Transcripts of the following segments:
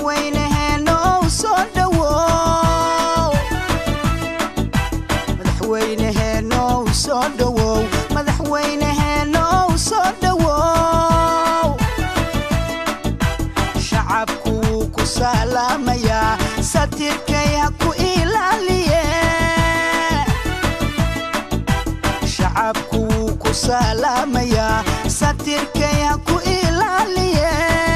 madaxweyneheenow soo dhowow madaxweyneheenow soo dhowow madaxweyneheenow soo dhowow shacabku wuu ku salaamayaa satirkay ha ku ilaaliye shacabku wuu ku salaamayaa satirkay ha ku ilaaliye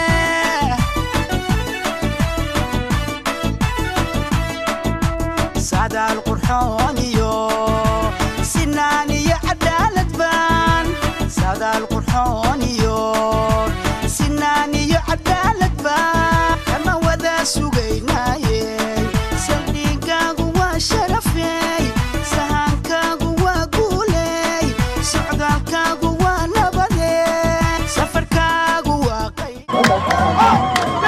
sadaal qurxoon iyo sinaan iyo cadaalad baan sadaal qurxoon iyo sinaan iyo cadaalad baan kama wada sugaynaaye saldhigaagu waa sharafey sahankaagu waa guuley socdaalkaagu waa nabade safarkaagu waa qayb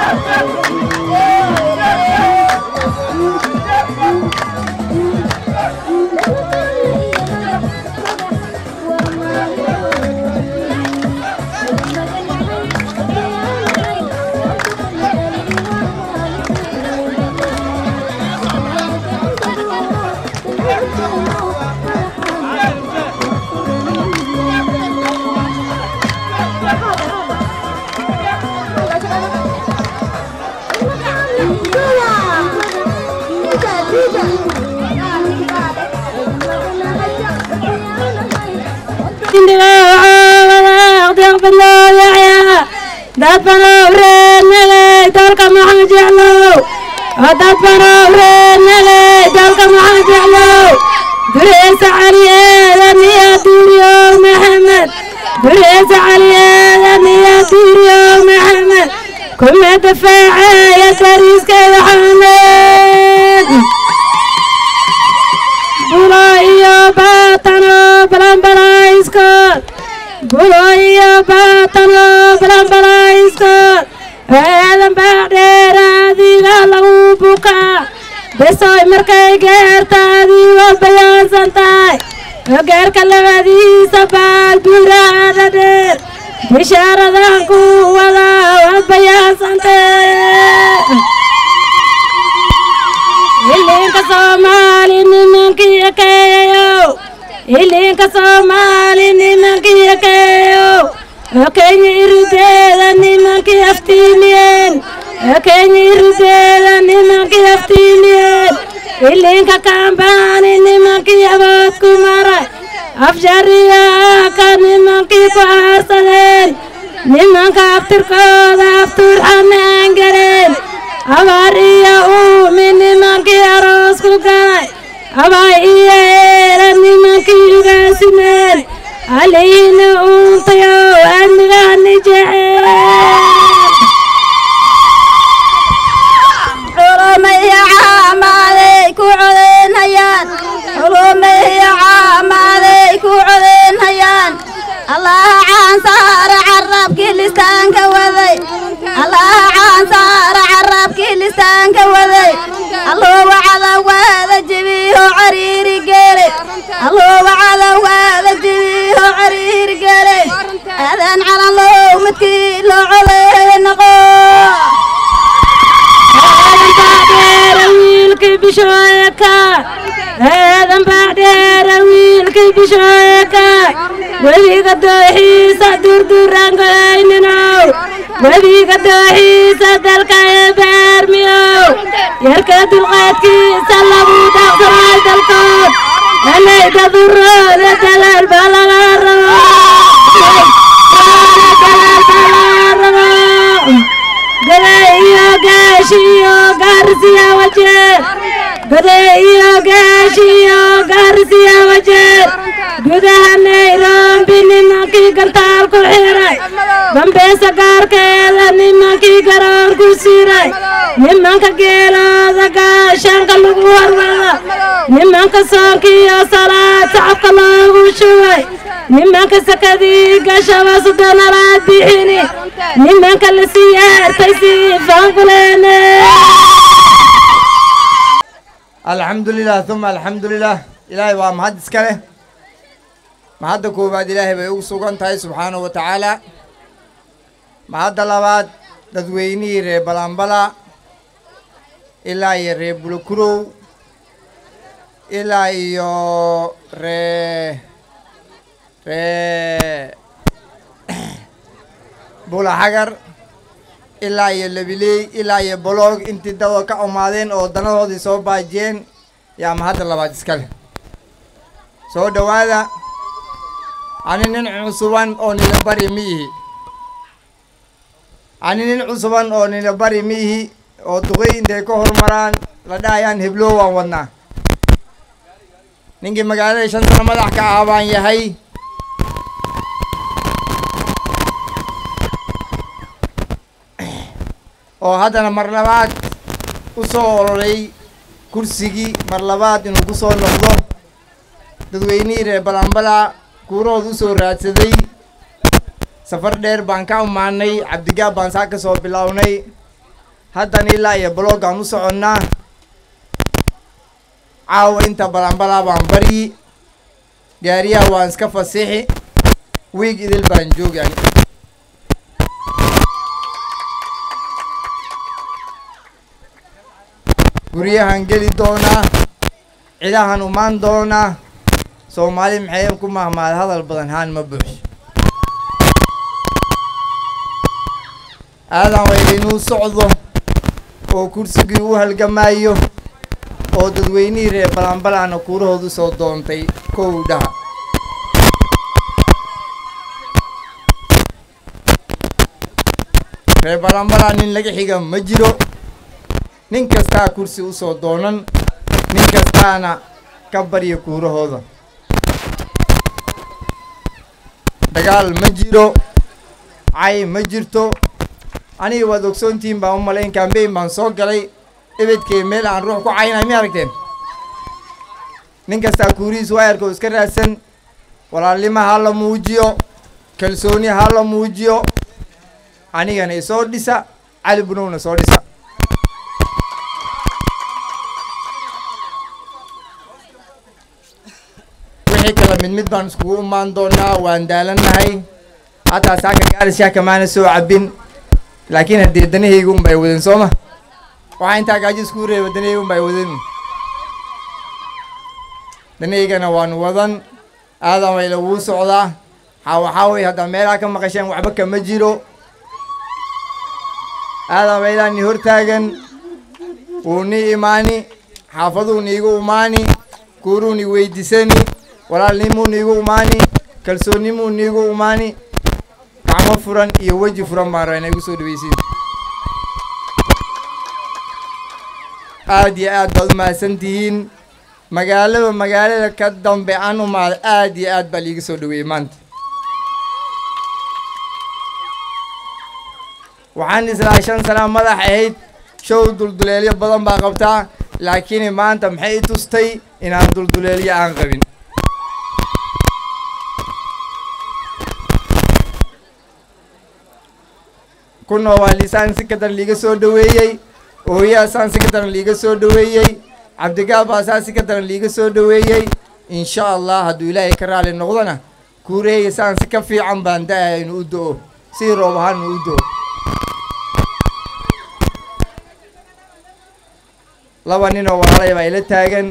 dad banow reenagay dalka maxamed jeclow dad banow reenagay dalka maxamed jeclow dureesa cali eedan iyo duuriyow maxamed dureesa cali eedan iyo duuriyow maxamed kuma dafaaceeya dariiskeeda xamed bulo iyo baatano balanbalaiskood bulo iyo baatano balanbalaiskood eedan baa dheeraadiga lagu bukaa besoy markay geerta adigoo bayaansan tahay geerka labadiisa baal buraada dheer bishaaradan ku wada waad bayaansantee ilinka soomaali nimankii ekeeyow ilinka soomaali nimankii ekeeyow okenya irideeda nimankii aftiimiyeen okenya irideeda nimankii aftiimiyeen ilinka kaambaani nimankii awood ku maray afjariyaaka nimankii ku aarsadeen nimanka abtirkooda abtuur xanaan gareen abaar iyo uumi nimankii aroos ku galay abay iyo eera nimankii ugaasimeen alihiina uuntayow admigahani jeceel culumaya caamaaday ku codeynayaan culumaya caamaaday ku codeynayaan allaha caan saara carabkii listaanka waday allaha caan saara carabkii listaanka waday alloo wacada waada jibiho cariiri geele alloo wacada waada jibiho cariiri geele aadan calan low midkii loo codeeya noqo wiilkii bishooyaka eedan baa dheera wiilkii bishooyaka webiga dooxiisa durduraangoyninow webiga dooxiisa dalka ee baarmiyow yarka dulqaadkiisa lagu dhaqsanay dalkood anay dadurooda dalaal baa laga rabo dalaal baa laga rabo gaday iyo gaashi iyo gaarsiya wajeer gaday iyo gaashi iyo gaarsiya wajeer gudaha nairobi nimankii gantaal ku xiray dambeesa gaarkeeda nimankii garoon ku siray nimanka geelooda gaashaanka lagu horwada nimanka soonkiiyo salaad sacabka loogu shubay nimanka sakadii gashaba sodonalaad bixini nimanka la siyaartay si faankuleene alxamdulilah uma alxamdulilah ilaahay waa mahad iska leh mahadda koowaad ilaahay bay ugu sugan tahay subxaanahu wa tacaala mahadda labaad dadweynihii reer balanbala ilaa iyo ree bulukurow ilaa iyo ree ree bulaxagar ilaa iyo labiley ilaa iyo boloog intii dadoo ka umaadeen oo danadoodii soo baajiyeen yaa mahadda labaad iskale soo dhowaada ani nin cusuban oo nila bari ma ihi ani nin cusuban oo nila bari ma ihi oo duqay intay ka hormaraan la dhahayaan heblow waan wadnaa ninkii magaalada shan sano madax ka ah baan yahay oo haddana mar labaad u soo oloray kursigii mar labaad inuu ku soo noqdo dadweynihii reer balanbala kuurahood u soo raadsaday safar dheer baan ka umaanay cabdigaab baan saa ka soo bilownay haddana ilaa iyo baloogaan u soconnaa caawa inta balanbalaa baan baryi gaariyaha waan iska fasixi wiig idil baan joogani guryahan geli doonaa cidahan umaan doonaa soomaali maxay ku mahmaad hadal badan haan ma buuxso aadan wayla inuu socdo oo kursigii u halgamaayo oo dadweynihii reer balanbalana kuurahoodu soo doontay kow dhaha reer balanbala nin laga xiga ma jiro nin kastaa kursi usoo doonan nin kastaana ka barya kuurahooda dagaal ma jiro cay ma jirto aniga waad ogsoontihiin baan u malayn kambeyn baan soo galay ebedkee meel aan ruux ku caynay mi aragteen nin kastaa kuurihiis waayarka oo iska raadsan walaalnimo ha la muujiyo kalsooni ha la muujiyo anigana isoo dhisa cali bunowna soo dhisa wixii kala mid mid baan iskugu imaan doonaa waan daalannahay hataa saaka gaarishaa kamaana soo cabin laakiin haddee danahayga un bay wadeen sooma waxaa intaa gaajo iskuu reeba danahayga un bay wadeen danahaygana waan wadan aadan wayla wuu socdaa ha waxaa wey haddaa meelaha ka maqasheen waxba kama jiro aadan waylaa ni hortaagan wuu ni imaani xaafaduu niigu imaani kuuruu ni weydiisani walaalnimuu niigu imaani kalsoonnimuu niigu imaani gacmo furan iyo weji furan baan rabaa inay gu soo dhaweysiin aad iyo aad baad u mahadsan tihiin magaalada magaalada ka dambe aan umaada aad iyo aad baa liiga soo dhaweeyey maanta waxaan islaa shan sana madax ahayd show dulduleelyo badan baa qabtaa laakiin maanta maxay i tustay inaan dulduleelyo aan qabin kunoo waa lisaan si ka daran liiga soo dhaweeyey ooyaa saan si ka daran liiga soo dhaweeyey cabdigaab baa saa si ka daran liiga soo dhaweeyey insha allah hadduu ilaahay ka raali noqdona kuuraheyga saan si ka fiican baan da-aya inuu u do-o si roob ahaan inuu u do-o laba ninoo walaalay baa ila taagan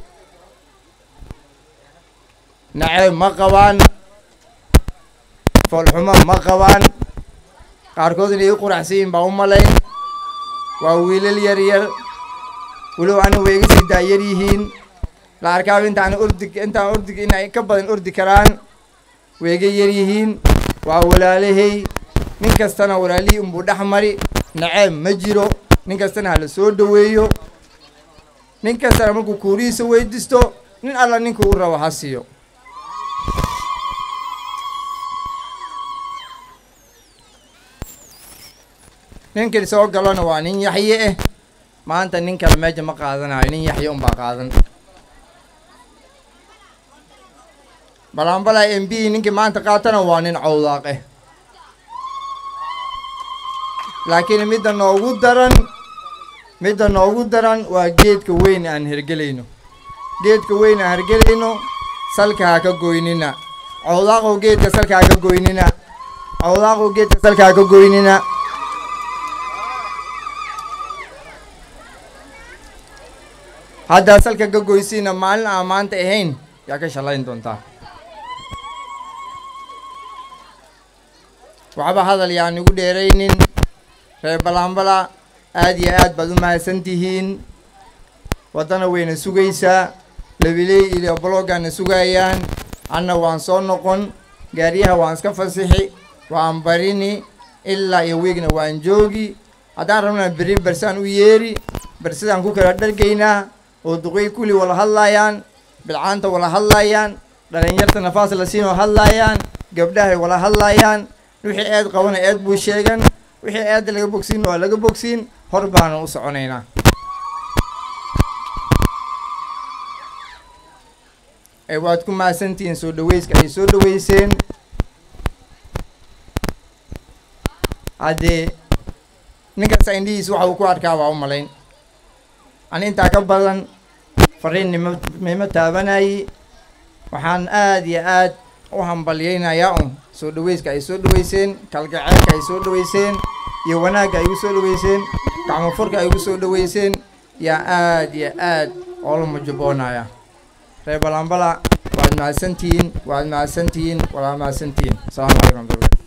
naceeb ma qabaan foolxumo ma qabaan qaarkood inay i quraxsan yihin baa u malayn waa wiilal yar yar walow anigu way iga sii daayar yihiin la arkaaba intaan ordi intaan ordi inay ka badan ordi karaan way iga yar yihiin waa walaalahay nin kastana walaalihii unbuu dhex mari naceeb ma jiro nin kastana hala soo dhaweeyo nin kastana markuu kuurihiisa weydiisto nin alla ninkuu u rabo ha siiyo ninkii soo galona waa nin yaxye eh maanta nin kale meesha ma qaadanayo nin yaxye unbaa qaadan balanbalay m b ninkii maanta qaatana waa nin cawdaaq eh laakiin midda noogu daran midda noogu daran waa geedka weyn aan hergelayno geedka weyn aan hergelayno salka ha ka goynina cawdaaqow geedka salka ha ka goynina cawdaaqow geedka salka ha ka goynina haddaad salka ka goysiina maalin aan maanta ahayn yaa ka shallayn doontaa waxba hadal yaan igu dheeraynin reer balaanbala aad iyo aad baad u mahadsan tihiin waddana wayna sugaysaa labiley iyo bloggaana sugayaan anna waan soo noqon gaariyaha waan iska fasixi waan barini ilaa iyo wiigna waan joogi haddaan rabnaa berri bersaan u yeeri bersidaan ku kala dhargaynaa oo duqey kulli wala hadlaayaan bilcaanta wala hadlaayaan dhalinyarta nafaas la siinoo hadlaayaan gabdhahay wala hadlaayaan wixii eed qabana eed buu sheegan wixii eedda laga bogsiin waa laga bogsiin hor baana u soconaynaa ee waad ku mahadsantihiin soo dhaweyska ay soo dhaweyseen haddee ninkasta indhihiis waxa uu ku arkaa waa u malayn ani intaa ka badan fariin nima nima taabanayi waxaan aad iyo aad u hambalyaynayaa un soo dhaweyska ay soo dhaweyseen kalgaceelka ay soo dhaweyseen iyo wanaagga ay igu soo dhaweyseen gacmo furka ay igu soo dhaweyseen yaa aad iyo aad oola mujuboonaya reer balambala waad mahadsantihiin waad mahadsantihiin waad mahadsantihiin asalaamu calaykum waraxmatullahi